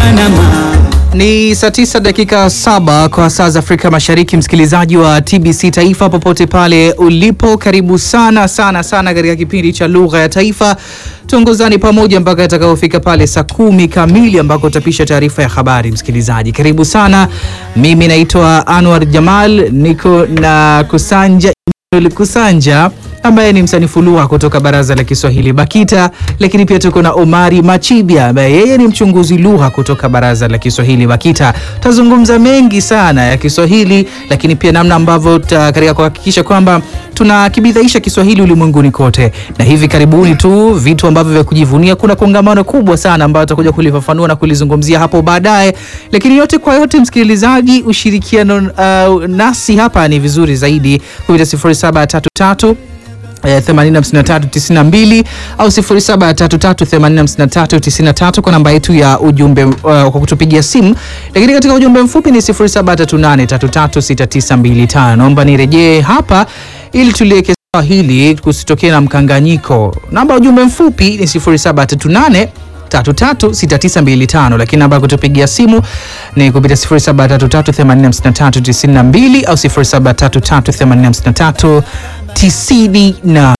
Panama. Ni saa tisa dakika saba kwa saa za Afrika Mashariki. Msikilizaji wa TBC Taifa popote pale ulipo, karibu sana sana sana katika kipindi cha lugha ya taifa. Tuongozani pamoja mpaka itakapofika pale saa kumi kamili ambako utapisha taarifa ya habari. Msikilizaji, karibu sana. Mimi naitwa Anwar Jamal, niko na Kusanja Emmanuel Kusanja ambaye ni msanifu lugha kutoka Baraza la Kiswahili BAKITA, lakini pia tuko na Omari Machibia ambaye yeye ni mchunguzi lugha kutoka Baraza la Kiswahili BAKITA. Tutazungumza mengi sana ya Kiswahili, lakini pia namna ambavyo katika kuhakikisha kwamba tunakibidhaisha Kiswahili ulimwenguni kote, na hivi karibuni tu vitu ambavyo vya kujivunia. Kuna kongamano kubwa sana ambayo tutakuja kulifafanua na kulizungumzia hapo baadaye, lakini yote kwa yote, msikilizaji, ushirikiano uh, nasi hapa ni vizuri zaidi kupitia 0733 85392 au 0733859393 kwa namba yetu ya ujumbe uh, kwa kutupigia simu, lakini katika ujumbe mfupi ni 0738336925. Naomba nirejee hapa ili tuliweke sawa hili kusitokee na mkanganyiko. Namba ya ujumbe mfupi ni 0738 336925 lakini namba ya kutupigia simu ni kupitia 0733859392 au 0733859393.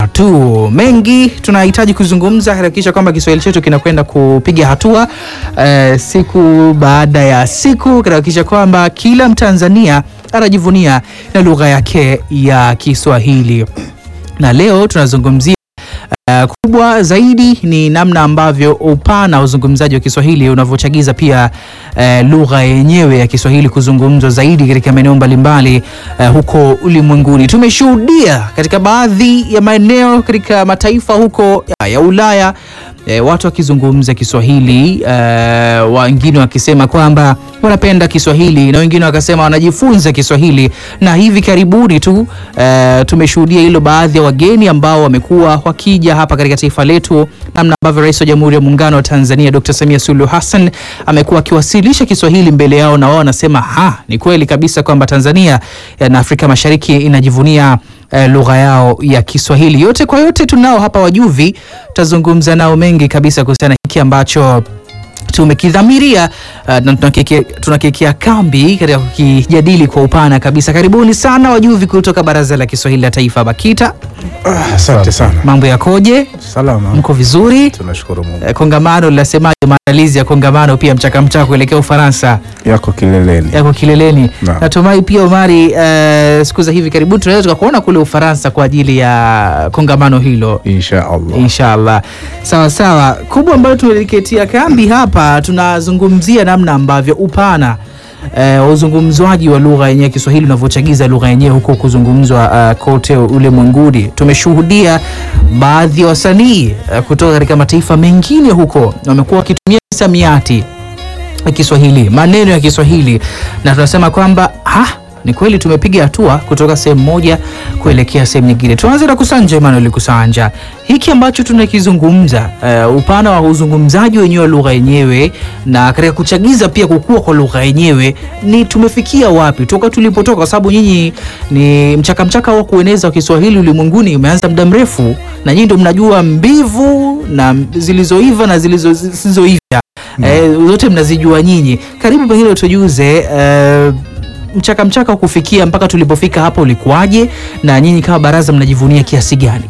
Mengi tunahitaji kuzungumza kuhakikisha kwamba Kiswahili chetu kinakwenda kupiga hatua eh, siku baada ya siku kuhakikisha kwamba kila Mtanzania anajivunia na lugha yake ya Kiswahili, na leo tunazungumzia Uh, kubwa zaidi ni namna ambavyo upana wa uzungumzaji wa Kiswahili unavyochagiza pia uh, lugha yenyewe ya Kiswahili kuzungumzwa zaidi katika maeneo mbalimbali uh, huko ulimwenguni. Tumeshuhudia katika baadhi ya maeneo katika mataifa huko ya, ya Ulaya E, watu wakizungumza Kiswahili e, wengine wakisema kwamba wanapenda Kiswahili na wengine wakasema wanajifunza Kiswahili, na hivi karibuni tu e, tumeshuhudia hilo, baadhi ya wageni ambao wamekuwa wakija hapa katika taifa letu, namna ambavyo Rais wa Jamhuri ya Muungano wa Tanzania Dr. Samia Suluhu Hassan amekuwa akiwasilisha Kiswahili mbele yao, na wao wanasema ha, ni kweli kabisa kwamba Tanzania na Afrika Mashariki inajivunia Uh, lugha yao ya Kiswahili. Yote kwa yote, tunao hapa wajuvi, tutazungumza nao mengi kabisa kuhusiana hiki ambacho tumekidhamiria uh, na tunakekea kambi katika kukijadili kwa upana kabisa. Karibuni sana wajuvi kutoka Baraza la Kiswahili la Taifa BAKITA. Asante ah, sana. Mambo yakoje? Salama. Mko vizuri? Tunashukuru Mungu. Eh, kongamano linasemaje? Maandalizi ya kongamano pia mchaka mchaka kuelekea Ufaransa Yako kileleni. yako kileleni. Na. Natumai pia Omari, uh, siku za hivi karibuni tunaweza tukakuona kule Ufaransa kwa ajili ya kongamano hilo Insha Allah. Inshallah. Sawa sawa. Kubwa ambayo tumeliketia kambi hapa, tunazungumzia namna ambavyo upana wa uh, uzungumzwaji wa lugha yenyewe ya Kiswahili unavyochagiza lugha yenyewe huko kuzungumzwa uh, kote ulimwenguni. Tumeshuhudia baadhi ya wasanii uh, kutoka katika mataifa mengine huko wamekuwa wakitumia misamiati ya Kiswahili, maneno ya Kiswahili, na tunasema kwamba ah, ni kweli tumepiga hatua kutoka sehemu moja kuelekea sehemu nyingine. Tuanze na Kusanja Emmanuel Kusanja, hiki ambacho tunakizungumza, uh, upana wa uzungumzaji wenyewe wa lugha yenyewe na katika kuchagiza pia kukua kwa lugha yenyewe, ni tumefikia wapi toka tulipotoka? Kwa sababu nyinyi ni mchaka mchaka wa kueneza wa Kiswahili ulimwenguni umeanza muda mrefu, na nyinyi ndio mnajua mbivu na zilizoiva na zilizoiva, mm. eh, zote mnazijua nyinyi. Karibu pengine utujuze eh, mchaka mchaka wa kufikia mpaka tulipofika hapa ulikuwaje, na nyinyi kama baraza mnajivunia kiasi gani?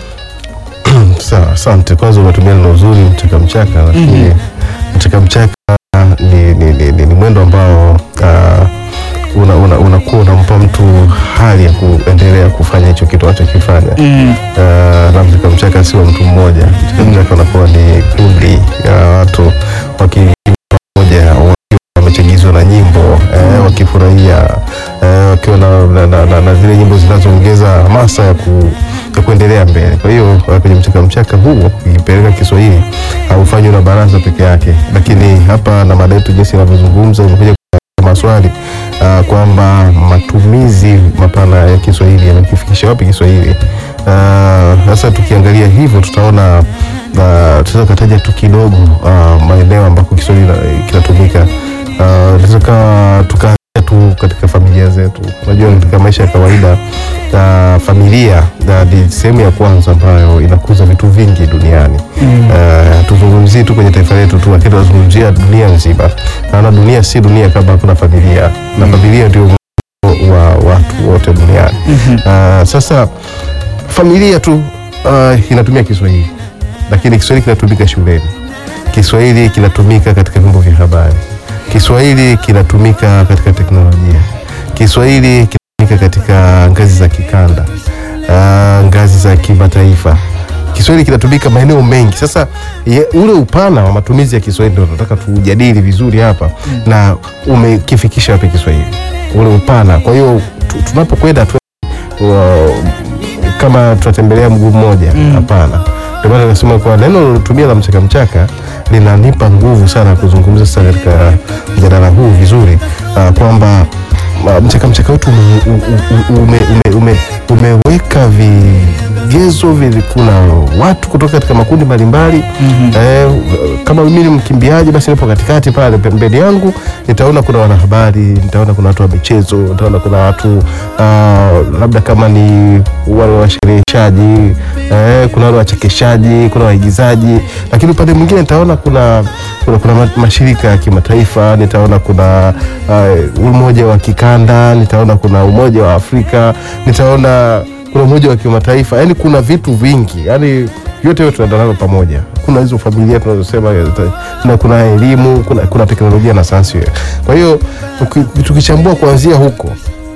Sawa, asante. Kwanza umetumia neno uzuri mchaka mchaka, lakini mchaka mchaka ni, ni, ni, ni, ni mwendo ambao uh, unakuwa una, una unampa mtu hali ya kuendelea kufanya hicho kitu anachokifanya. Mm. Uh, na mchaka mchaka sio mtu mmoja, mchaka mchaka unakuwa ni kundi ya watu waki pamoja wamechagizwa na nyimbo eh, wakifurahia eh, wakiwa na, na, na, na, na zile nyimbo zinazoongeza hamasa ya, ku, ya kuendelea mbele. Kwa hiyo kwenye mchaka mchaka huo ukipeleka Kiswahili haufanywi na baraza peke yake, lakini hapa na mada yetu jinsi inavyozungumza imekuja maswali uh, kwamba matumizi mapana ya Kiswahili yamekifikisha wapi Kiswahili. Sasa uh, tukiangalia hivyo tutaona uh, tunaweza kutaja tu kidogo uh, maeneo ambako Kiswahili kinatumika uh, tukaanzia tu katika familia zetu zetu. Unajua, katika maisha ya kawaida uh, familia uh, ni sehemu ya kwanza ambayo inakuza vitu vingi duniani. Uh, tuzungumzie tu kwenye taifa letu tu, lakini tunazungumzia dunia nzima. Naona dunia si dunia kama hakuna familia, na familia ndio mwanzo wa watu wote duniani. Uh, sasa familia tu uh, inatumia Kiswahili, lakini Kiswahili kinatumika shuleni, Kiswahili kinatumika katika vyombo vya habari, Kiswahili kinatumika katika teknolojia, Kiswahili kinatumika katika ngazi za kikanda, uh, ngazi za kimataifa. Kiswahili kinatumika maeneo mengi. Sasa ye, ule upana wa matumizi ya Kiswahili ndio tunataka tujadili vizuri hapa na umekifikisha wapi Kiswahili ule upana. Kwa hiyo tu- tunapokwenda tu wa- kama tunatembelea mguu mmoja hapana. Ndio maana nasema kwa neno lilotumia la mchaka mchaka linanipa nguvu sana kuzungumza sasa katika mjadala huu vizuri, ah, kwamba ah, mchaka mchaka wetu ume, ume, ume, ume, umeweka vigezo vili, kuna watu kutoka katika makundi mbalimbali eh, kama mimi ni mkimbiaji basi nipo katikati pale pembeni yangu nitaona kuna wanahabari nitaona kuna watu wa michezo nitaona kuna watu ah, labda kama ni wale washereheshaji eh, kuna wale wachekeshaji kuna waigizaji lakini upande mwingine nitaona kuna kuna, kuna ma- mashirika ya kimataifa nitaona kuna uh, umoja wa kikanda nitaona kuna umoja wa Afrika nitaona kuna umoja wa kimataifa yani kuna vitu vingi yani yote yote tunaenda nalo pamoja kuna hizo familia tunazosema na kuna elimu kuna, kuna teknolojia na sayansi kwa hiyo tuki- tukichambua kuanzia huko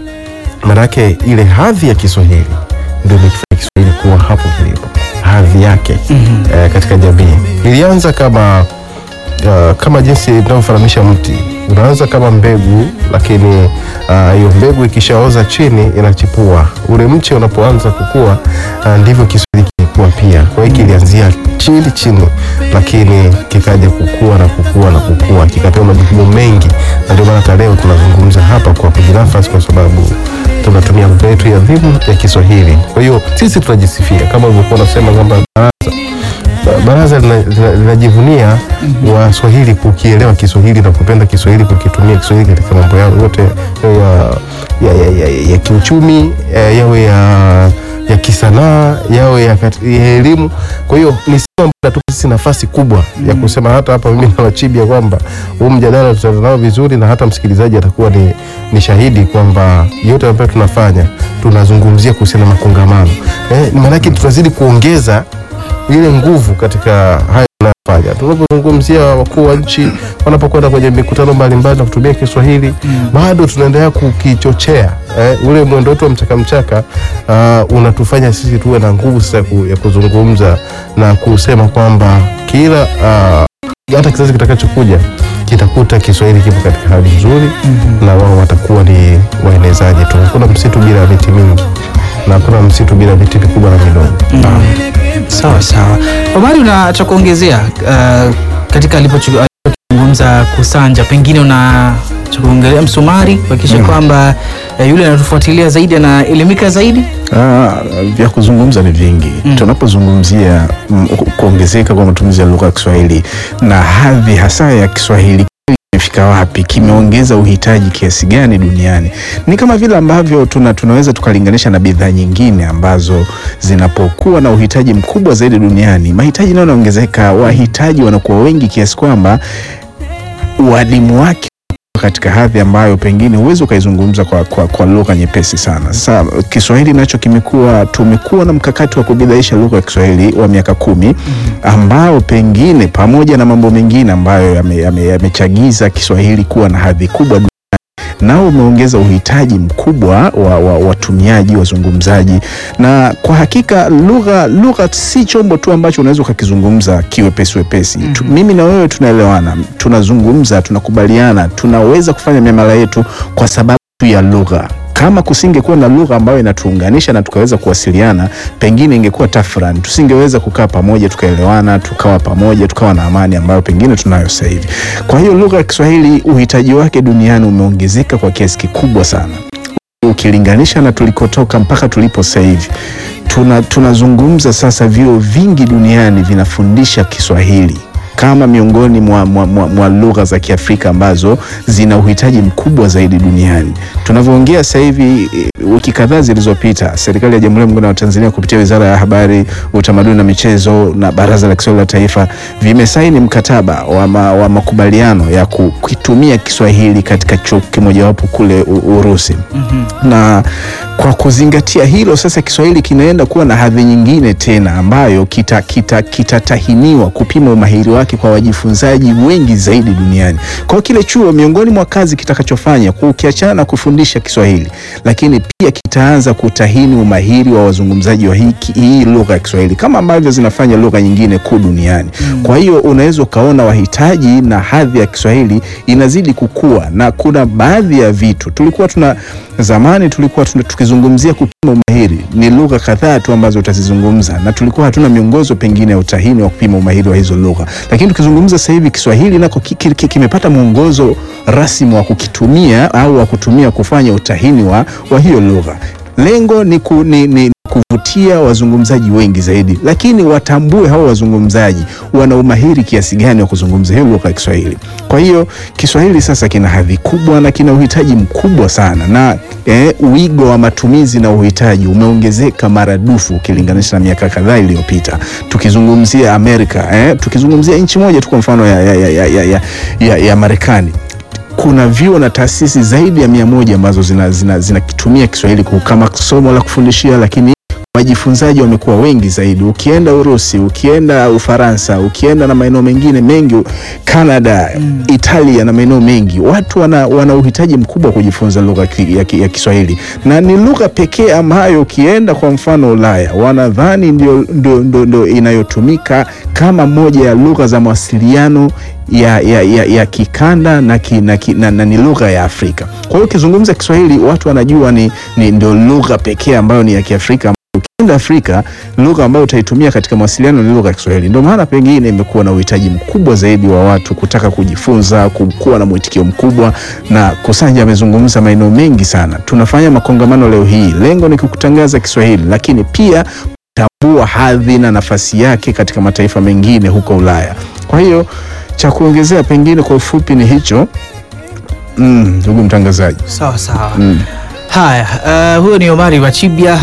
maanake ile hadhi ya Kiswahili ndio imekifanya Kiswahili kuwa hapo kilipo hadhi yake eh, katika jamii ilianza kama uh, kama jinsi tunavyofananisha mti unaanza kama mbegu lakini ah, hiyo mbegu ikishaoza chini inachipua ule mche unapoanza kukua ah, ndivyo Kiswahili kilikuwa pia kwa hiyo kilianzia chini chini lakini kikaja kukua na kukua na kukua kikapewa majukumu mengi na ndio maana hata leo tunazungumza hapa kwa kujinafasi kwa sababu tunatumia lugha yetu ya adhimu ya Kiswahili kwa hiyo sisi tunajisifia kama ulivyokuwa unasema kwamba baraza baraza lina- lina- linajivunia Waswahili kukielewa Kiswahili na kupenda Kiswahili, kukitumia Kiswahili katika mambo yao yote yawe ya, ya, ya, ya, ya kiuchumi eh, yawe ya, ya kisanaa yawe ya, kat- ya elimu. Kwa hiyo ni sema ambayo inatupa sisi nafasi kubwa ya kusema hata hapa mimi na Wachibia kwamba huu mjadala tutaenda nao vizuri, na hata msikilizaji atakuwa ni, ni shahidi kwamba yote ambayo tunafanya tunazungumzia kuhusiana na makongamano eh, maanake tunazidi kuongeza ile nguvu katika haya tunayofanya. Tunapozungumzia wakuu wa nchi wanapokwenda kwenye mikutano mbalimbali na kutumia Kiswahili bado tunaendelea kukichochea eh, ule mwendo wetu wa mchaka mchaka uh, unatufanya sisi tuwe na nguvu sasa ku- ya kuzungumza na kusema kwamba kila uh, hata kizazi kitakachokuja kitakuta Kiswahili kipo katika hali nzuri na wao watakuwa ni waenezaji tu. Hakuna msitu bila miti mingi na hakuna msitu bila miti mikubwa na midogo. Sawa sawa. Omari, una cha kuongezea uh, katika alipochu- alipozungumza Kusanja, pengine una cha kuongelea msumari kuhakikisha kwamba uh, yule anatufuatilia zaidi anaelimika zaidi? Ah, vya kuzungumza ni vingi Mm. tunapozungumzia mm, ku- kuongezeka kwa matumizi ya lugha ya Kiswahili na hadhi hasa ya Kiswahili kimefika wapi, kimeongeza uhitaji kiasi gani duniani. Ni kama vile ambavyo tuna, tunaweza tukalinganisha na bidhaa nyingine ambazo zinapokuwa na uhitaji mkubwa zaidi duniani, mahitaji nayo yanaongezeka, wahitaji wanakuwa wengi kiasi kwamba uadimu wake katika hadhi ambayo pengine huwezi ukaizungumza kwa, kwa, kwa lugha nyepesi sana. Sasa Kiswahili nacho kimekuwa, tumekuwa na mkakati wa kubidaisha lugha ya Kiswahili wa miaka kumi ambao pengine pamoja na mambo mengine ambayo yamechagiza yame, yamechagiza Kiswahili kuwa na hadhi kubwa duniani, nao umeongeza uhitaji mkubwa wa wa- watumiaji wazungumzaji, na kwa hakika lugha lugha si chombo tu ambacho unaweza ukakizungumza kiwepesi wepesi. Tu- Mimi na wewe tunaelewana, tunazungumza, tunakubaliana, tunaweza kufanya miamala yetu kwa sababu tu ya lugha. Kama kusingekuwa na lugha ambayo inatuunganisha na tukaweza kuwasiliana, pengine ingekuwa tafrani, tusingeweza kukaa pamoja tukaelewana, tukawa pamoja, tukawa na amani ambayo pengine tunayo sasa hivi. Kwa hiyo lugha ya Kiswahili uhitaji wake duniani umeongezeka kwa kiasi kikubwa sana ukilinganisha na tulikotoka mpaka tulipo sasa hivi. Tuna tunazungumza sasa, vyuo vingi duniani vinafundisha Kiswahili kama miongoni mwa, mwa, mwa, mwa lugha za Kiafrika ambazo zina uhitaji mkubwa zaidi duniani. Tunavyoongea sasa hivi, eh, wiki kadhaa zilizopita, serikali ya Jamhuri ya Muungano wa Tanzania kupitia Wizara ya Habari, Utamaduni na Michezo na Baraza la Kiswahili la Taifa vimesaini mkataba wa, ma, wa makubaliano ya ku- kukitumia Kiswahili katika chuo kimojawapo kule U- Urusi na kwa kuzingatia hilo sasa Kiswahili kinaenda kuwa na hadhi nyingine tena ambayo kitatahiniwa kita, kitatahiniwa kupima umahiri wake kwa wajifunzaji wengi zaidi duniani. Kwa hiyo kile chuo miongoni mwa kazi kitakachofanya ukiachana na kufundisha Kiswahili, lakini pia kitaanza kutahini umahiri wa wazungumzaji wa hii, hii lugha ya Kiswahili kama ambavyo zinafanya lugha nyingine kuu duniani. Kwa hiyo unaweza ukaona wahitaji na hadhi ya Kiswahili inazidi kukua, na kuna baadhi ya vitu tulikuwa tuna zamani tulikuwa tuna, tukizungumzia kupima umahiri ni lugha kadhaa tu ambazo utazizungumza, na tulikuwa hatuna miongozo pengine ya utahini wa kupima umahiri wa hizo lugha, lakini tukizungumza sasa hivi Kiswahili nako ki- ki- ki- kimepata mwongozo rasmi wa kukitumia au wa kutumia kufanya utahini wa, wa hiyo lugha. Lengo ni, ku, ni, ni kuvutia wazungumzaji wengi zaidi, lakini watambue hao wazungumzaji wana umahiri kiasi gani wa kuzungumza hiyo lugha ya Kiswahili. Kwa hiyo Kiswahili sasa kina hadhi kubwa na kina uhitaji mkubwa sana, na eh, wigo wa matumizi na uhitaji umeongezeka maradufu ukilinganisha na miaka kadhaa iliyopita. Tukizungumzia Amerika eh, tukizungumzia nchi moja tu kwa mfano ya, ya, ya, ya, ya, ya, ya, ya Marekani kuna vyuo na taasisi zaidi ya mia moja ambazo zinakitumia zina, zinakitumia Kiswahili ku- kama somo la kufundishia, lakini wajifunzaji wamekuwa wengi zaidi. Ukienda Urusi, ukienda Ufaransa, ukienda na maeneo mengine mengi, Canada, Italia na maeneo mengi, watu wana, wana uhitaji mkubwa wa kujifunza lugha ki- ya, ki- ya Kiswahili, na ni lugha pekee ambayo ukienda kwa mfano Ulaya wanadhani ndio, ndio, ndio, ndio inayotumika kama moja ya lugha za mawasiliano ya, ya, ya, ya kikanda na, ki, na, ki, na, na ni lugha ya Afrika. Kwa hiyo ukizungumza Kiswahili watu wanajua ni, ni ndio lugha pekee ambayo ni ya Kiafrika. Ukienda Afrika, lugha ambayo utaitumia katika mawasiliano ni lugha ya Kiswahili. Ndio maana pengine imekuwa na uhitaji mkubwa zaidi wa watu kutaka kujifunza, ku- kuwa na mwitikio mkubwa, na Kusanja amezungumza maeneo mengi sana. Tunafanya makongamano leo hii, lengo ni kukutangaza Kiswahili, lakini pia kutambua hadhi na nafasi yake katika mataifa mengine huko Ulaya. Kwa hiyo cha kuongezea pengine kwa ufupi ni hicho, Mm, ndugu mtangazaji. Sawa sawa. Mm. Haya, uh, huyo ni Omari Wachibia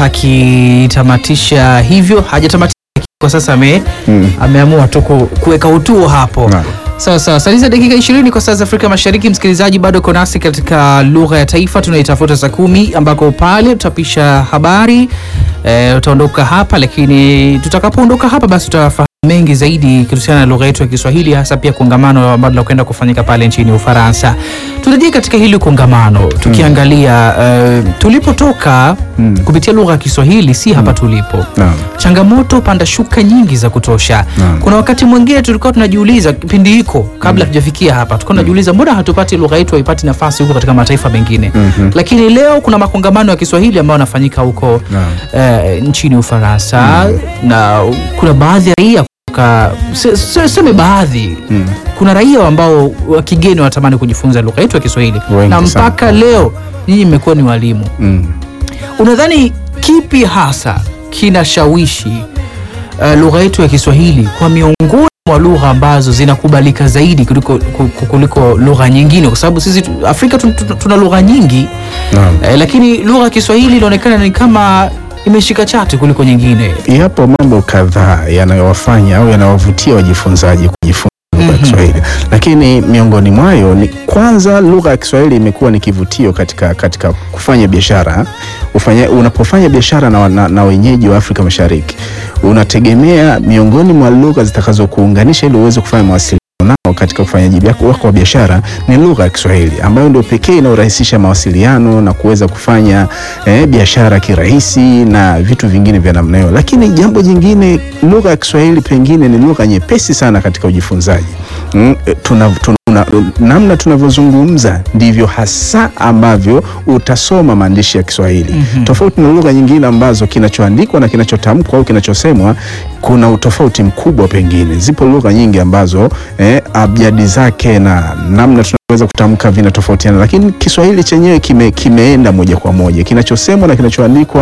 akitamatisha hivyo, hajatamatisha kwa sasa ame, Mm. ameamua tu ku- kuweka utuo hapo. Naam. Sawa sawa, saliza dakika 20 kwa saa za Afrika Mashariki. Msikilizaji, bado uko nasi katika lugha ya taifa tunaitafuta saa kumi, ambako pale tutapisha habari e, utaondoka hapa, lakini tutakapoondoka hapa basi tutafahamu mengi zaidi kuhusiana na lugha yetu ya Kiswahili, hasa pia kongamano ambalo linakwenda kufanyika pale nchini Ufaransa. Turejee katika hili kongamano tukiangalia eh, tulipotoka Mm. kupitia lugha ya Kiswahili, si hapa tulipo Naam. changamoto panda shuka nyingi za kutosha. Naam. Kuna wakati mwingine tulikuwa tunajiuliza kipindi hiko kabla hatujafikia hapa, tulikuwa tunajiuliza mbona hatupati lugha yetu haipati nafasi huko katika mataifa mengine. Mhm. Lakini leo kuna makongamano ya Kiswahili ambayo yanafanyika huko Naam. eh, nchini Ufaransa na kuna baadhi ya raia kutoka se- se- seme baadhi Mm. kuna raia ambao wa kigeni wanatamani kujifunza lugha yetu ya Kiswahili Wengi na sana. mpaka leo nyinyi mmekuwa ni walimu Mm. Unadhani kipi hasa kinashawishi uh, lugha yetu ya Kiswahili kwa miongoni mwa lugha ambazo zinakubalika zaidi kuliko, ku- kuliko lugha nyingine? Kwa sababu sisi tu- Afrika tun- tun- tuna lugha nyingi Naam. eh, lakini lugha ya Kiswahili inaonekana ni kama imeshika chati kuliko nyingine. Yapo mambo kadhaa yanayowafanya au yanawavutia wajifunzaji kujifunza lugha ya Kiswahili, lakini miongoni mwayo ni kwanza, lugha ya Kiswahili imekuwa ni kivutio katika, katika kufanya biashara. Ufanya, unapofanya biashara na, na, na wenyeji wa Afrika Mashariki unategemea miongoni mwa lugha zitakazokuunganisha ili uweze kufanya mawasiliano nao katika ufanyaji wako wako wa biashara ni lugha ya Kiswahili ambayo ndio pekee inayorahisisha mawasiliano na kuweza kufanya eh, biashara kirahisi na vitu vingine vya namna hiyo. Lakini jambo jingine, lugha ya Kiswahili pengine ni lugha nyepesi sana katika ujifunzaji. Mm, eh, tuna, tuna, namna tunavyozungumza ndivyo hasa ambavyo utasoma maandishi ya Kiswahili Mhm. tofauti na lugha nyingine ambazo kinachoandikwa na kinachotamkwa au kinachosemwa kuna utofauti mkubwa. Pengine zipo lugha nyingi ambazo eh, abjadi zake na namna tunaweza kutamka vinatofautiana, lakini Kiswahili chenyewe kime, kimeenda moja kwa moja, kinachosemwa na kinachoandikwa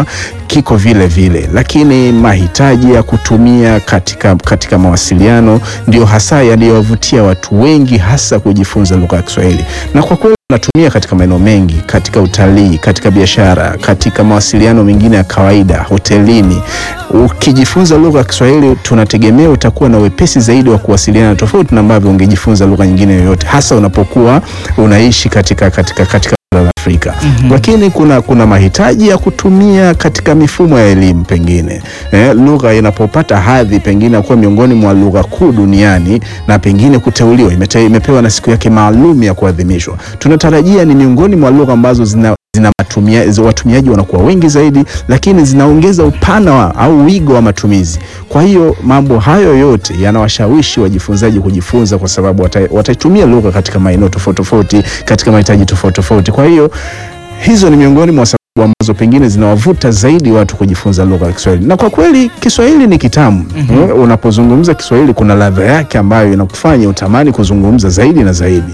kiko vile vile, lakini mahitaji ya kutumia katika, katika mawasiliano ndio hasa yaliyowavutia watu wengi hasa kujifunza lugha ya Kiswahili, na kwa kweli natumia katika maeneo mengi, katika utalii, katika biashara, katika mawasiliano mengine ya kawaida, hotelini. Ukijifunza lugha ya Kiswahili, tunategemea utakuwa na wepesi zaidi wa kuwasiliana, tofauti na ambavyo ungejifunza lugha nyingine yoyote, hasa unapokuwa unaishi katika, katika, katika bara la Afrika. Lakini kuna, kuna mahitaji ya kutumia katika mifumo ya elimu pengine eh, lugha inapopata hadhi pengine kuwa miongoni mwa lugha kuu duniani na pengine kuteuliwa, imete, imepewa na siku yake maalum ya kuadhimishwa, tunatarajia ni miongoni mwa lugha ambazo zina zina matumia, zi- watumiaji wanakuwa wengi zaidi, lakini zinaongeza upana wa, au wigo wa matumizi. Kwa hiyo mambo hayo yote yanawashawishi wajifunzaji kujifunza, kwa sababu wata- wataitumia lugha katika maeneo tofauti tofauti, katika mahitaji tofauti tofauti. Kwa hiyo hizo ni miongoni mwa sababu ambazo pengine zinawavuta zaidi watu kujifunza lugha ya Kiswahili, na kwa kweli Kiswahili ni kitamu. Mm, Unapozungumza Kiswahili kuna ladha yake ambayo inakufanya utamani kuzungumza zaidi na zaidi.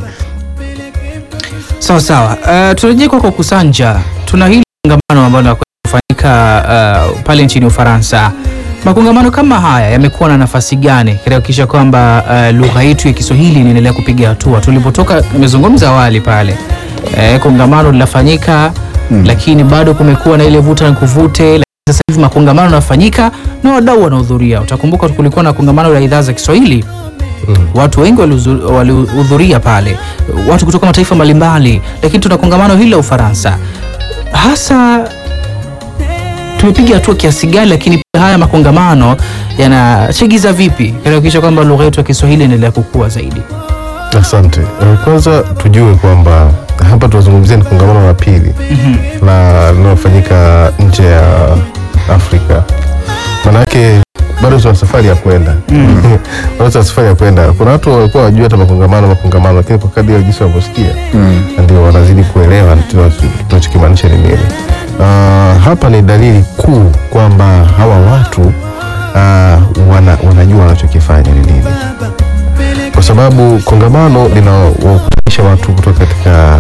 Sawa sawa. Uh, turejee kwako Kusanja, tuna hili kongamano ambalo linakwenda kufanyika uh, pale nchini Ufaransa. Makongamano kama haya yamekuwa na nafasi gani katika kuhakikisha kwamba uh, lugha yetu ya Kiswahili inaendelea kupiga hatua? Tulipotoka, nimezungumza awali pale eh, kongamano linafanyika Mm. lakini bado kumekuwa na ile vuta na kuvute. Lakini sasa hivi makongamano yanafanyika na wadau wanahudhuria. Utakumbuka kulikuwa na kongamano la idhaa za Kiswahili watu wengi walihuzu- walihudhuria pale, watu kutoka mataifa mbalimbali, lakini tuna kongamano hili la Ufaransa. Hasa tumepiga hatua kiasi gani, lakini pia haya makongamano yanachagiza vipi katika kuhakikisha kwamba lugha yetu ya Kiswahili inaendelea kukua zaidi? Asante. Eh, Kwanza tujue kwamba hapa tunazungumzia ni kongamano la pili la linalofanyika nje ya Afrika. Maanake bado tuna safari ya kwenda bado tuna safari ya kwenda. Kuna watu walikuwa wajua hata makongamano makongamano, lakini kwa kadri ya jinsi wanavyosikia ndio wanazidi kuelewa tuna- tunachokimaanisha ni nini. Ah, hapa ni dalili kuu kwamba hawa watu ah, wana, wanajua wanachokifanya ni nini kwa sababu kongamano linawakutanisha watu kutoka katika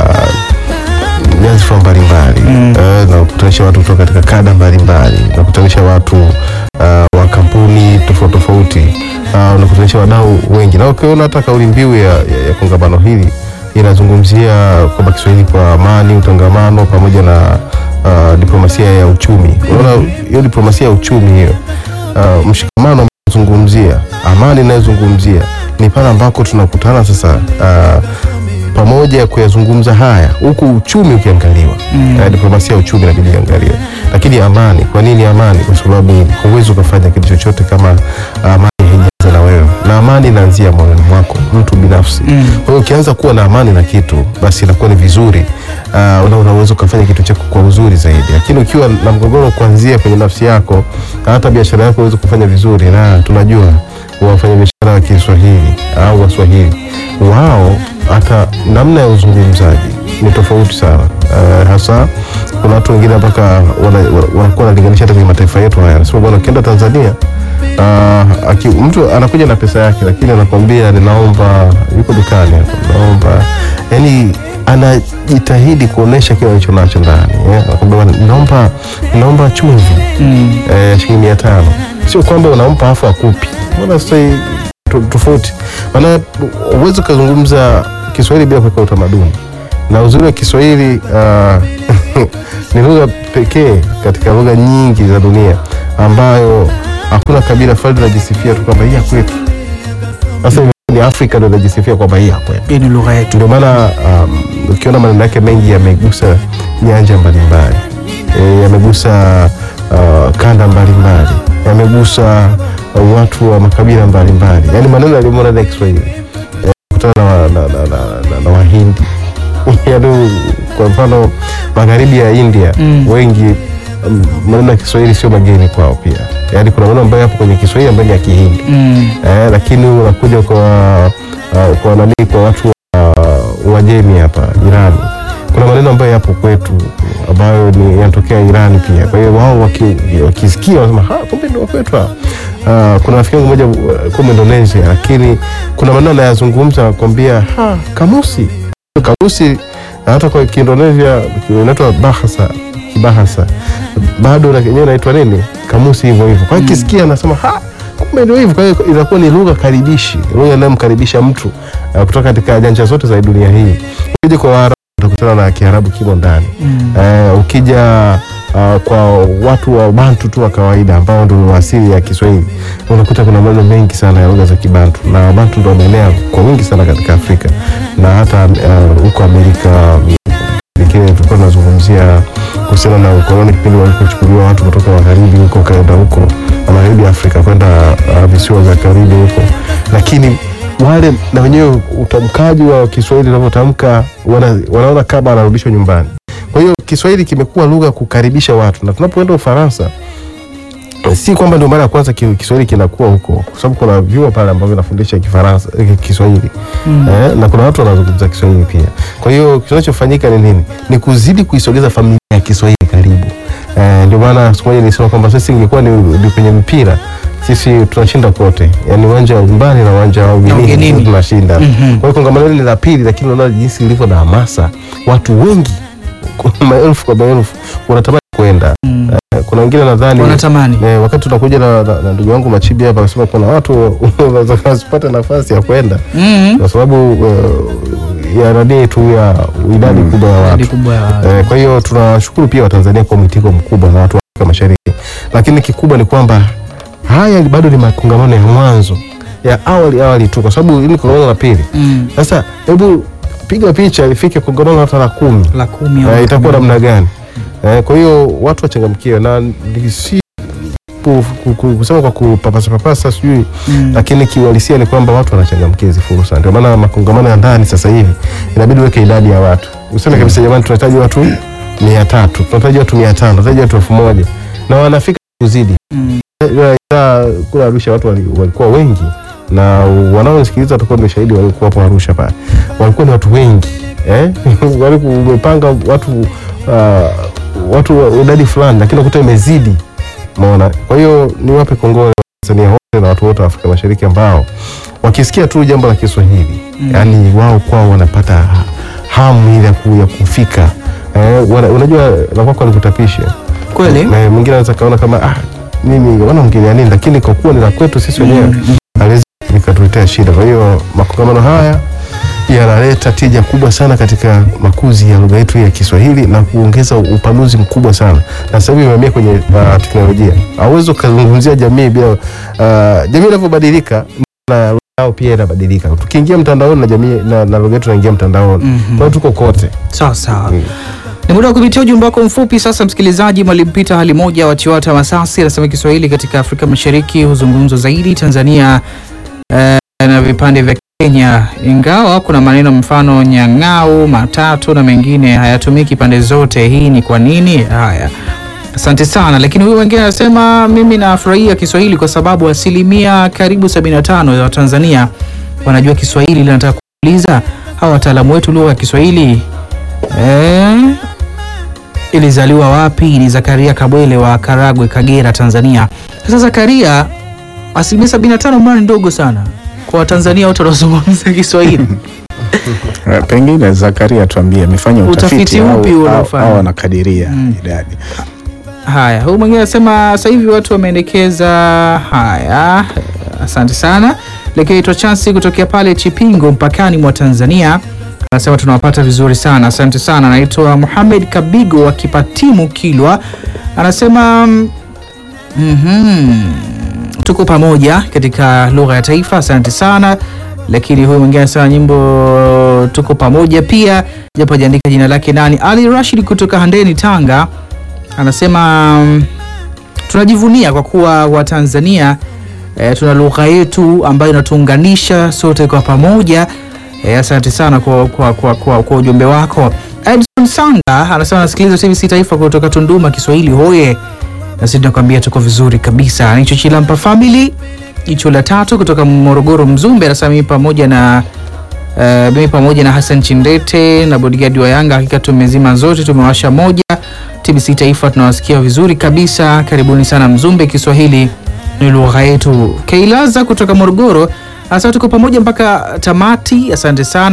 uh, nyadhifa mbalimbali Mm. Eh, linawakutanisha watu kutoka katika kada mbalimbali linakutanisha watu uh, wa kampuni tofauti tofauti uh, unakutanisha wadau wengi na ukiona hata kauli mbiu ya, ya, ya kongamano hili inazungumzia kwamba Kiswahili kwa amani, utangamano pamoja na uh, diplomasia ya uchumi. Unaona hiyo diplomasia ya uchumi hiyo uh, mshikamano zungumzia amani inayozungumzia ni pale ambako tunakutana sasa uh, pamoja kuyazungumza haya huku uchumi ukiangaliwa Mm. uh, diplomasia ya uchumi inabidi iangaliwe lakini amani kwa nini amani kwa sababu huwezi ukafanya kitu chochote kama amani haijaanza na wewe na amani inaanzia moyoni mwako mtu binafsi Mm. kwa hiyo ukianza kuwa na amani na kitu basi inakuwa ni vizuri uh, na unaweza ukafanya kitu chako kwa uzuri zaidi lakini ukiwa na mgogoro kuanzia kwenye nafsi yako na hata biashara yako uweze kufanya vizuri na tunajua wafanya biashara wa Kiswahili au Waswahili wao hata namna ya uzungumzaji ni tofauti sana uh, hasa kuna watu wengine mpaka wana- wana- wanakuwa wanalinganisha hata kwenye mataifa yetu haya anasema bwana ukienda Tanzania uh, aki, mtu anakuja na pesa yake lakini anakwambia ninaomba yuko dukani hapo naomba yani anajitahidi kuonesha kile alicho nacho ndani eh, anakwambia bwana ninaomba ninaomba chumvi Mm. eh, shilingi mia tano sio kwamba unampa afu akupi mbona sasa hii to- tofauti maana uwezi ukazungumza kiswahili bila kuweka utamaduni na uzuri wa kiswahili uh, ni lugha pekee katika lugha nyingi za dunia ambayo hakuna kabila fulani linajisifia tu kwamba hii ya kwetu sasa ni afrika ndo inajisifia kwamba hii ya kwetu Hii ni lugha yetu. ndio maana um, ukiona maneno yake mengi yamegusa nyanja mbalimbali e, yamegusa uh, kanda mbalimbali yamegusa uh, watu wa makabila mbalimbali yaani maneno yaliyomo ndani ya Kiswahili e, kutana na, wa- na, na, na, na, na Wahindi yaani kwa mfano magharibi ya India Mm. wengi um, maneno ya Kiswahili sio mageni kwao pia yaani kuna maneno ambayo yapo kwenye Kiswahili ambayo ni ya Kihindi Mm. eh, lakini unakuja kwa uh, kwa nani kwa watu wa Uajemi hapa Irani, kuna maneno ambayo yapo kwetu ambayo ni yanatokea Irani pia. Kwa hiyo wao waki- wakisikia wanasema ha, kumbe ndio kwetu hapa. Uh, kuna rafiki yangu mmoja uh, kwa Indonesia, lakini kuna maneno anayazungumza anakwambia ha, kamusi kamusi Na hata kwa Kiindonesia inaitwa bahasa kibahasa bado na yenyewe inaitwa nini kamusi hivyo hivyo. Kwa hiyo kisikia anasema ha kumbe ndio hivyo. Kwa hiyo inakuwa ni lugha karibishi, lugha inayomkaribisha mtu uh, kutoka katika nyanja zote za dunia hii. Ukija kwa Waarabu utakutana na Kiarabu kimo ndani Eh, ukija uh, kwa watu wa Bantu tu wa kawaida ambao ndio asili ya Kiswahili unakuta kuna maneno mengi sana ya lugha za Kibantu na Bantu ndio wameenea kwa wingi sana katika Afrika na hata uh, huko Amerika pekee tulikuwa tunazungumzia kuhusiana na ukoloni kipindi walipochukuliwa watu kutoka magharibi huko kaenda huko na magharibi ya Afrika kwenda uh, visiwa vya Karibi huko, lakini wale na wenyewe utamkaji wa Kiswahili unavyotamka wana, wanaona kama anarudishwa nyumbani. Kwa hiyo Kiswahili kimekuwa lugha ya kukaribisha watu, na tunapoenda Ufaransa si kwamba ndio mara ya kwanza ki- Kiswahili kinakuwa huko, kwa sababu kuna vyuo pale ambavyo vinafundisha Kifaransa eh, Kiswahili eh, na kuna watu wanazungumza Kiswahili pia. Kwa hiyo kinachofanyika ni nini? Ni kuzidi kuisogeza familia ya Kiswahili karibu. Eh, ndio maana siku moja nilisema kwamba sisi ingekuwa ni, ni kwenye mpira sisi tunashinda kote, yaani uwanja wa nyumbani na uwanja wa ugenini ugenini. tunashinda. Mhm. Kwa hiyo kongamano hili ni la pili, lakini unaona jinsi lilivyo na hamasa, watu wengi maelfu kwa maelfu wanatamani kwenda. Mm. Eh, kuna wengine nadhani Wanatamani. Eh, wakati tunakuja na, na, na ndugu wangu Machibi hapa akasema kuna watu wanaweza wasipate nafasi ya kwenda Mhm. kwa sababu uh, ya nani tu ya idadi kubwa ya Idadi watu. kubwa ya watu. Eh, kwa hiyo tunawashukuru pia Watanzania kwa mwitiko mkubwa na watu wa Afrika Mashariki, lakini kikubwa ni kwamba haya bado ni makongamano ya mwanzo ya awali awali tu, kwa sababu hili ni kongamano la pili. Mm. Sasa hebu piga picha ifike kongamano hata la kumi La kumi au eh, la itakuwa kumi. namna gani? Eh, kwa hiyo watu wachangamkie na ni si ku- ku- ku- kusema kwa kupapasa papasa sijui Mm. lakini kiuhalisia ni kwamba watu wanachangamkia hizi fursa. Ndio maana makongamano ya ndani sasa hivi inabidi uweke idadi ya watu, useme kabisa, jamani, tunahitaji watu mia tatu tunahitaji watu mia tano tunahitaji watu elfu moja na wanafika kuzidi. Mm. Ila ila kule Arusha watu wali- walikuwa wengi na wanaosikiliza watakuwa ndio shahidi walikuwa hapo Arusha pale, walikuwa ni watu wengi eh? walikuwa umepanga watu uh, watu wa idadi fulani, lakini unakuta imezidi, umeona. Kwa hiyo niwape kongole Tanzania wote na watu wote wa Afrika Mashariki ambao wakisikia tu jambo la Kiswahili Mm. yani wao kwao wanapata ha- hamu ile ya ku- ya kufika eh, wana, unajua la kwako alikutapisha Kweli? na mwingine anaweza kaona kama ah, mimi wana mngelia nini, lakini kwa kuwa ni la kwetu sisi wenyewe Mm. haliwezi likatuletea shida. Kwa hiyo makongamano haya yanaleta tija kubwa sana katika makuzi ya lugha yetu ya Kiswahili na kuongeza upanuzi mkubwa sana, na sasa hivi imehamia kwenye uh, teknolojia. Hauwezi ukazungumzia jamii bila uh, jamii inavyobadilika na lugha yao pia inabadilika. Tukiingia mtandaoni na jamii na, na lugha yetu inaingia mtandaoni, Mhm. kwa hiyo tuko kote. Sawa sawa. Mm. Ni muda wa kupitia ujumbe wako mfupi sasa, msikilizaji. Mwalimu Peter hali moja wa Chiwata Masasi anasema Kiswahili katika Afrika Mashariki huzungumzwa zaidi Tanzania eh, na vipande vya Kenya, ingawa kuna maneno mfano nyang'au, matatu na mengine hayatumiki pande zote. Hii ni kwa nini? Haya, asante sana. Lakini huyu wengine anasema mimi nafurahia Kiswahili kwa sababu asilimia karibu 75 ya Watanzania wanajua Kiswahili. Ila nataka kuuliza hawa wataalamu wetu lugha ya Kiswahili eh, ilizaliwa wapi? Ni Zakaria Kabwele wa Karagwe, Kagera, Tanzania. Sasa Zakaria, asilimia 75 mbona ni ndogo sana kwa Watanzania wote wanaozungumza Kiswahili? Eh, Pengine Zakaria tuambie amefanya Utafiti utafiti, upi au, au, unaofanya? au anakadiria Mm. idadi. Haya, huyu mwingine anasema sasa hivi watu wameendekeza. Haya, asante sana. Lakini itwa chansi kutokea pale Chipingo, mpakani mwa Tanzania, anasema tunawapata vizuri sana, asante sana. Anaitwa Muhamed Kabigo wa Kipatimu, Kilwa, anasema mm, mhm, tuko pamoja katika lugha ya taifa, asante sana. Lakini huyu mwingine anasema nyimbo tuko pamoja pia, japo hajaandika jina lake nani. Ali Rashid kutoka Handeni, Tanga anasema mm, tunajivunia kwa kuwa Watanzania e, tuna lugha yetu ambayo inatuunganisha sote kwa pamoja. E, asante sana kwa, kwa, kwa, kwa, kwa ujumbe wako. Edson Sanga anasema anasikiliza TBC Taifa kutoka Tunduma, Kiswahili hoye, na sisi tunakwambia tuko vizuri kabisa. Nicho Chilampa Family jicho la tatu kutoka Morogoro, Mzumbe anasema mimi pamoja na Uh, mimi pamoja na Hassan Chindete na bodigadi wa Yanga hakika tumezima zote, tumewasha moja. TBC Taifa tunawasikia vizuri kabisa. Karibuni sana Mzumbe, Kiswahili ni lugha yetu. Keilaza kutoka Morogoro hasa tuko pamoja mpaka tamati, asante sana.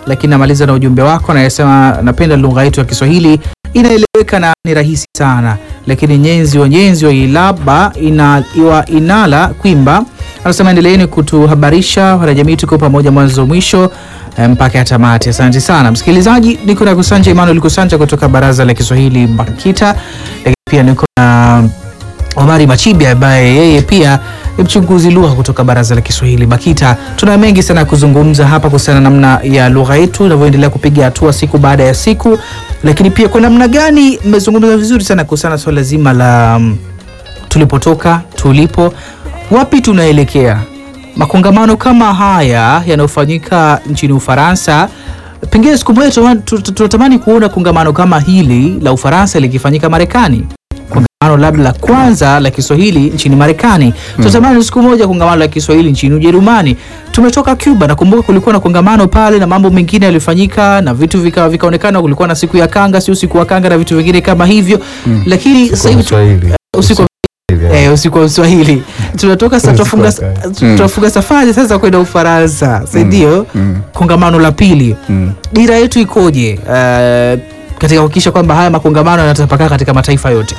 lakini namaliza na ujumbe wako anayesema, napenda lugha yetu ya Kiswahili inaeleweka na ni rahisi sana, lakini nyenzi wa nyenzi wa ilaba ina, iwa inala kwimba anasema endeleeni kutuhabarisha wanajamii, tuko pamoja mwanzo mwisho eh, mpaka ya tamati. Asante sana msikilizaji, niko na Kusanja Emmanuel Kusanja kutoka Baraza la Kiswahili BAKITA, lakini pia niko na Omari Machibi ambaye yeye pia ni mchunguzi lugha kutoka Baraza la Kiswahili BAKITA. Tuna mengi sana ya kuzungumza hapa kuhusiana na namna ya lugha yetu inavyoendelea kupiga hatua siku baada ya siku, lakini pia kwa namna gani mmezungumza vizuri sana kuhusiana na swala zima la mm, tulipotoka, tulipo, wapi tunaelekea. Makongamano kama haya yanayofanyika nchini Ufaransa, pengine siku moja tunama- tu- tu- tunatamani kuona kongamano kama hili la Ufaransa likifanyika Marekani kongamano labda la kwanza la Kiswahili nchini Marekani. Tunatamani siku moja kongamano la Kiswahili nchini Ujerumani. Tumetoka Cuba, nakumbuka kulikuwa na kongamano pale na mambo mengine yalifanyika na vitu vika- vikaonekana, kulikuwa na siku ya kanga, si usiku wa kanga na vitu vingine kama hivyo, lakini sasa hivi tu- Kiswahili. usiku wa Eh, usiku wa Uswahili tunatoka sasa, Usiku wa tunafunga kanga. tunafunga safari sasa kwenda Ufaransa, si ndio? Kongamano la pili, dira yetu ikoje eh, katika kuhakikisha kwamba haya makongamano yanatapakaa katika mataifa yote?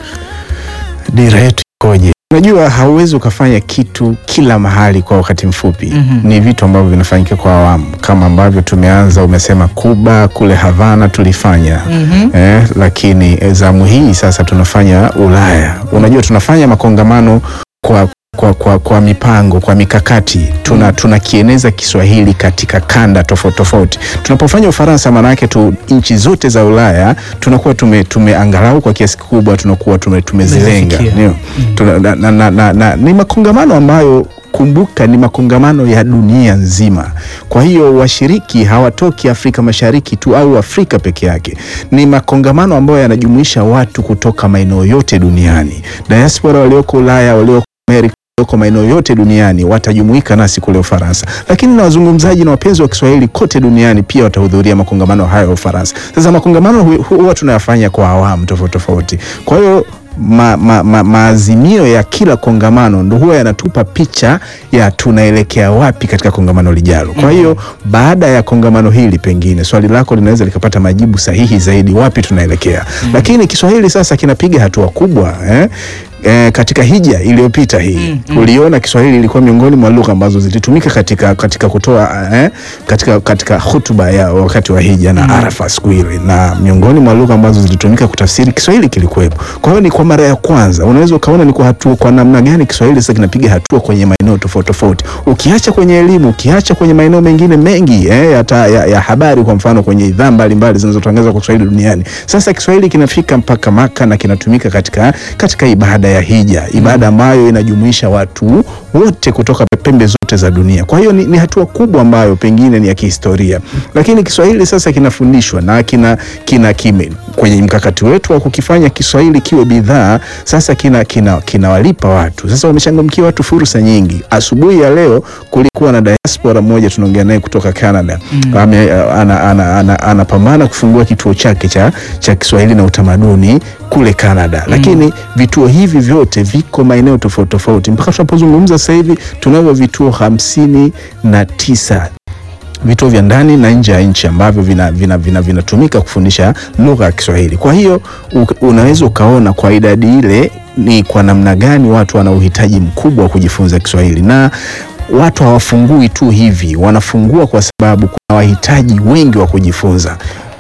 dira yetu ikoje? Unajua, hauwezi ukafanya kitu kila mahali kwa wakati mfupi. Mhm. Ni vitu ambavyo vinafanyika kwa awamu, kama ambavyo tumeanza. Umesema Kuba kule Havana tulifanya Mhm. eh, lakini eh, zamu hii sasa tunafanya Ulaya. Unajua, tunafanya makongamano kwa kwa, kwa, kwa mipango kwa mikakati tuna tunakieneza Kiswahili katika kanda tofauti tofauti. Tunapofanya Ufaransa, maanake tu nchi zote za Ulaya tunakuwa tume, tume angalau kwa kiasi kikubwa tunakuwa tume, tumezilenga Tumezifikia. ndio. Tuna, na, na, na, na, na, ni makongamano ambayo kumbuka ni makongamano ya dunia nzima. Kwa hiyo washiriki hawatoki Afrika Mashariki tu au Afrika peke yake. Ni makongamano ambayo yanajumuisha watu kutoka maeneo yote duniani, diaspora walioko Ulaya, walioko Amerika walioko maeneo yote duniani watajumuika nasi kule Ufaransa, lakini na wazungumzaji na wapenzi wa Kiswahili kote duniani pia watahudhuria makongamano hayo ya Ufaransa. Sasa makongamano hu- huwa tunayafanya kwa awamu tofauti tofauti, kwa hiyo ma, ma, ma, maazimio ya kila kongamano ndo huwa yanatupa picha ya tunaelekea wapi katika kongamano lijalo. Kwa hiyo baada ya kongamano hili, pengine swali lako linaweza likapata majibu sahihi zaidi, wapi tunaelekea. Lakini Kiswahili sasa kinapiga hatua kubwa eh? E, katika hija iliyopita hii uliona Kiswahili ilikuwa miongoni mwa lugha ambazo zilitumika katika, katika kutoa eh, katika, katika hutuba ya wakati wa hija na Arafa siku ile, na miongoni mwa lugha ambazo zilitumika kutafsiri Kiswahili kilikuwepo. Kwa hiyo ni kwa mara ya kwanza, unaweza ukaona ni kwa hatua, kwa namna gani Kiswahili sasa kinapiga hatua kwenye maeneo tofauti tofauti, ukiacha kwenye elimu, ukiacha kwenye maeneo mengine mengi eh, hata ya, ya habari, kwa mfano kwenye idhaa mbalimbali zinazotangaza kwa Kiswahili duniani. Sasa Kiswahili kinafika mpaka Maka na kinatumika katika, katika ibada ya hija, ibada ambayo inajumuisha watu wote kutoka pembe zote za dunia. Kwa hiyo ni, ni hatua kubwa ambayo pengine ni ya kihistoria, lakini Kiswahili sasa kinafundishwa na kina, kina kime kwenye mkakati wetu wa kukifanya Kiswahili kiwe bidhaa sasa kina kina kinawalipa watu sasa, wamechangamkia watu fursa nyingi. Asubuhi ya leo kulikuwa na diaspora mmoja tunaongea naye kutoka Canada ame, ana, ana, ana, anapambana kufungua kituo chake cha, cha Kiswahili na utamaduni kule Canada, lakini vituo hivi vyote viko maeneo tofauti tofauti. Mpaka tunapozungumza sasa hivi tunavyo vituo hamsini na tisa vituo vya ndani na nje ya nchi ambavyo vinatumika vina, vina, vinatumika kufundisha lugha ya Kiswahili. Kwa hiyo u- unaweza ukaona kwa idadi ile ni kwa namna gani watu wana uhitaji mkubwa wa kujifunza Kiswahili na watu hawafungui tu hivi, wanafungua kwa sababu kuna wahitaji wengi wa kujifunza.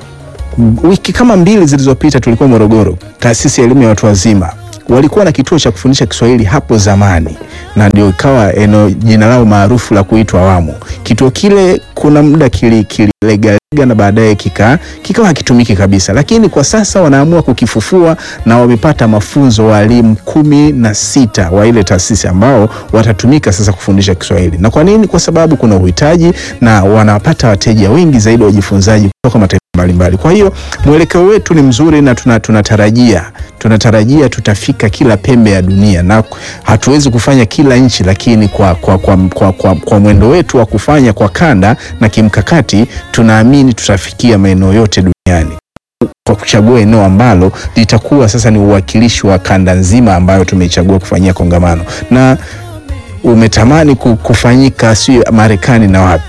Wiki kama mbili zilizopita tulikuwa Morogoro, taasisi ya elimu ya watu wazima walikuwa na kituo cha kufundisha Kiswahili hapo zamani, na ndio ikawa eneo jina lao maarufu la kuitwa Awamu. Kituo kile kuna muda kili kililegalega na baadaye kika kikawa hakitumiki kabisa, lakini kwa sasa wanaamua kukifufua na wamepata mafunzo walimu kumi na sita wa ile taasisi ambao watatumika sasa kufundisha Kiswahili. Na kwa nini? Kwa sababu kuna uhitaji na wanapata wateja wengi zaidi wajifunzaji kutoka mataifa mbalimbali. Kwa hiyo mwelekeo wetu ni mzuri na tuna, tunatarajia tunatarajia tutafika kila pembe ya dunia, na hatuwezi kufanya kila nchi, lakini kwa, kwa, kwa, kwa, kwa, kwa mwendo wetu wa kufanya kwa kanda na kimkakati, tunaamini tutafikia maeneo yote duniani kwa kuchagua eneo ambalo litakuwa sasa ni uwakilishi wa kanda nzima ambayo tumeichagua kufanyia kongamano na umetamani ku- kufanyika sio Marekani na wapi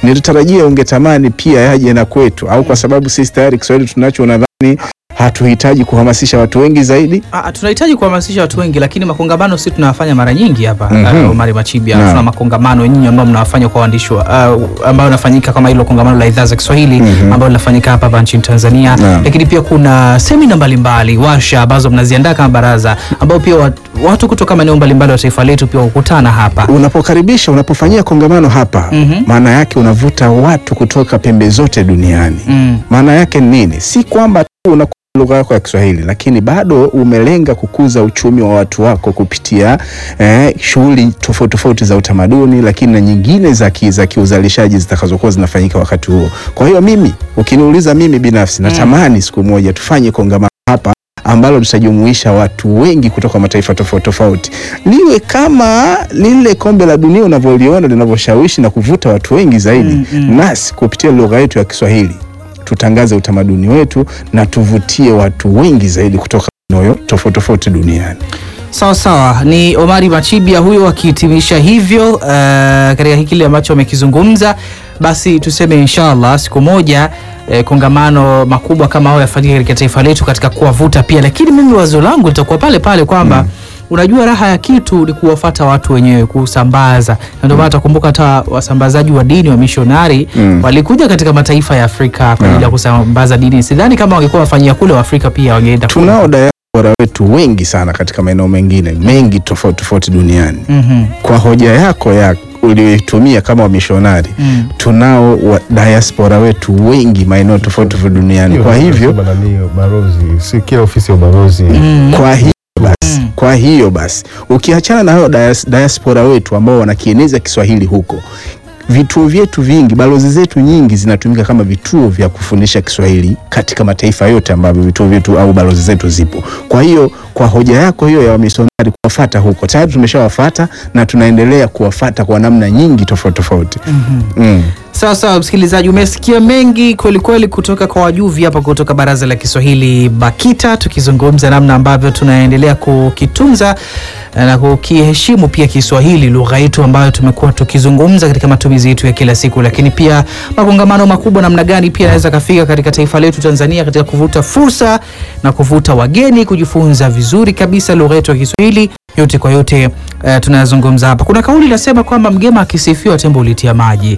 nilitarajia ungetamani pia yaje na kwetu, au kwa sababu sisi tayari Kiswahili tunacho, unadhani hatuhitaji kuhamasisha watu wengi zaidi? Ah, tunahitaji kuhamasisha watu wengi, lakini makongamano si tunawafanya mara nyingi hapa Mhm. uh, Omari Machibia Naam. tuna makongamano nyinyi ambao mnawafanya kwa waandishi wa- uh, ambayo nafanyika kama hilo kongamano la idhaa za Kiswahili Mhm. ambayo linafanyika hapa hapa nchini Tanzania, Naam. lakini pia kuna semina mbalimbali, warsha ambazo mnaziandaa kama baraza, ambao pia wat- watu kutoka maeneo mbalimbali wa taifa letu pia hukutana hapa. Unapokaribisha, unapofanyia kongamano hapa, Mhm. maana yake unavuta watu kutoka pembe zote duniani. Mm. Maana yake ni nini? Si kwamba tu unakuza lugha yako ya Kiswahili, lakini bado umelenga kukuza uchumi wa watu wako kupitia eh, shughuli tofauti tofauti za utamaduni, lakini na nyingine za ki- za kiuzalishaji zitakazokuwa zinafanyika wakati huo. Kwa hiyo mimi, ukiniuliza mimi binafsi, natamani siku moja tufanye kongamano hapa ambalo tutajumuisha watu wengi kutoka mataifa tofauti tofauti, liwe kama lile kombe la dunia unavyoliona linavyoshawishi na kuvuta watu wengi zaidi Mm, mm. nasi kupitia lugha yetu ya Kiswahili tutangaze utamaduni wetu na tuvutie watu wengi zaidi kutoka maeneo tofauti tofauti duniani. Sawa sawa, ni Omari Machibia huyo akihitimisha hivyo uh, katika kile ambacho amekizungumza. Basi tuseme inshallah siku moja eh, kongamano makubwa kama hayo yafanyike katika taifa letu katika kuwavuta pia, lakini mimi wazo langu litakuwa pale pale kwamba Unajua, raha ya kitu ni kuwafata watu wenyewe, kusambaza. Na ndio maana takumbuka hata wasambazaji wa dini wa mishonari Mm. walikuja katika mataifa ya Afrika kwa ajili ya kusambaza dini. Sidhani kama wangekuwa wafanyia kule Waafrika pia wangeenda kule. Tunao diaspora wetu wengi sana katika maeneo mengine mengi tofauti tofauti duniani. Mhm. Kwa hoja yako ya uliyoitumia kama wamishonari, Mm. tunao wa diaspora wetu wengi maeneo tofauti tofauti duniani. Kwa hivyo Sema nani, balozi si kila ofisi ya ubalozi Mm. kwa hiyo basi, Mm. kwa hiyo basi ukiachana na hao dias, diaspora wetu ambao wanakieneza Kiswahili huko, vituo vyetu vingi, balozi zetu nyingi zinatumika kama vituo vya kufundisha Kiswahili katika mataifa yote ambavyo vituo vyetu au balozi zetu zipo. Kwa hiyo kwa hoja yako hiyo ya wamisionari kuwafata huko, tayari tumeshawafata na tunaendelea kuwafata kwa namna nyingi tofauti tofauti. Mm. Sawa sawa, msikilizaji, umesikia mengi kweli kweli kutoka kwa wajuvi hapa kutoka Baraza la Kiswahili BAKITA, tukizungumza namna ambavyo tunaendelea kukitunza na kukiheshimu pia Kiswahili, lugha yetu ambayo tumekuwa tukizungumza katika matumizi yetu ya kila siku, lakini pia makongamano makubwa namna gani pia yanaweza kafika katika taifa letu Tanzania katika kuvuta fursa na kuvuta wageni kujifunza vizuri kabisa lugha yetu ya Kiswahili. Yote kwa yote, uh, tunayazungumza hapa. Kuna kauli inasema kwamba mgema akisifiwa tembo ulitia maji.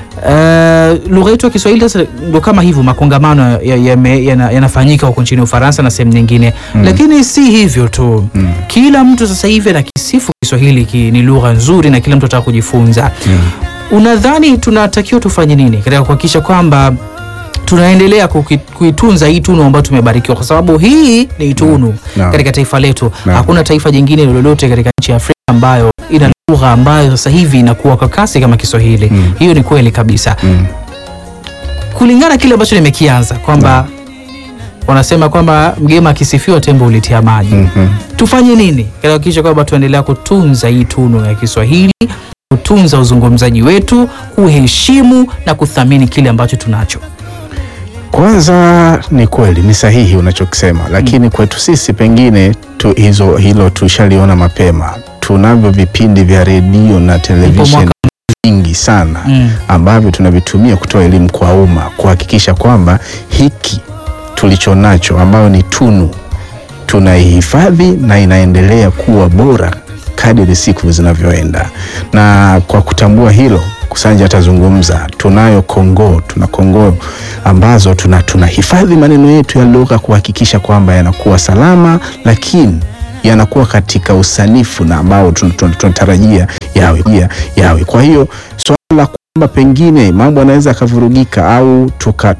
Uh, lugha yetu ya Kiswahili sasa ndo kama hivyo, makongamano yanafanyika ya, yana- yanafanyika huko nchini Ufaransa na sehemu nyingine, lakini si hivyo tu. Kila mtu sasa hivi anakisifu Kiswahili ki, ni lugha nzuri na kila mtu anataka kujifunza. Unadhani tunatakiwa tufanye nini katika kuhakikisha kwamba tunaendelea kuki- kuitunza hii tunu ambayo tumebarikiwa, kwa sababu hii ni tunu Naam. katika taifa letu. Naam. Hakuna taifa jingine lolote katika nchi ya Afrika ambayo ina lugha ambayo sasa hivi inakuwa kwa kasi kama Kiswahili. Mm. Hiyo ni kweli kabisa Mm. kulingana kile ambacho nimekianza kwamba wanasema kwamba mgema akisifiwa tembo ulitia maji. Mhm. Tufanye nini katika kuhakikisha kwamba tuendelea kutunza hii tunu ya Kiswahili, kutunza uzungumzaji wetu, kuheshimu na kuthamini kile ambacho tunacho. Kwanza ni kweli, ni sahihi unachokisema, lakini kwetu sisi pengine tu, hizo hilo tushaliona mapema. Tunavyo vipindi vya redio na televisheni mwaka- vingi sana Mm. ambavyo tunavitumia kutoa elimu kwa umma, kuhakikisha kwamba hiki tulicho nacho ambayo ni tunu tunaihifadhi na inaendelea kuwa bora kadiri siku zinavyoenda. Na kwa kutambua hilo, Kusanja atazungumza, tunayo Kongo, tuna Kongo ambazo tuna tunahifadhi maneno yetu ya lugha kuhakikisha kwamba yanakuwa salama, lakini yanakuwa katika usanifu na ambao tun- tun- tunatarajia yawe, ya- yawe. Kwa hiyo swala la kwamba pengine mambo yanaweza yakavurugika au tuka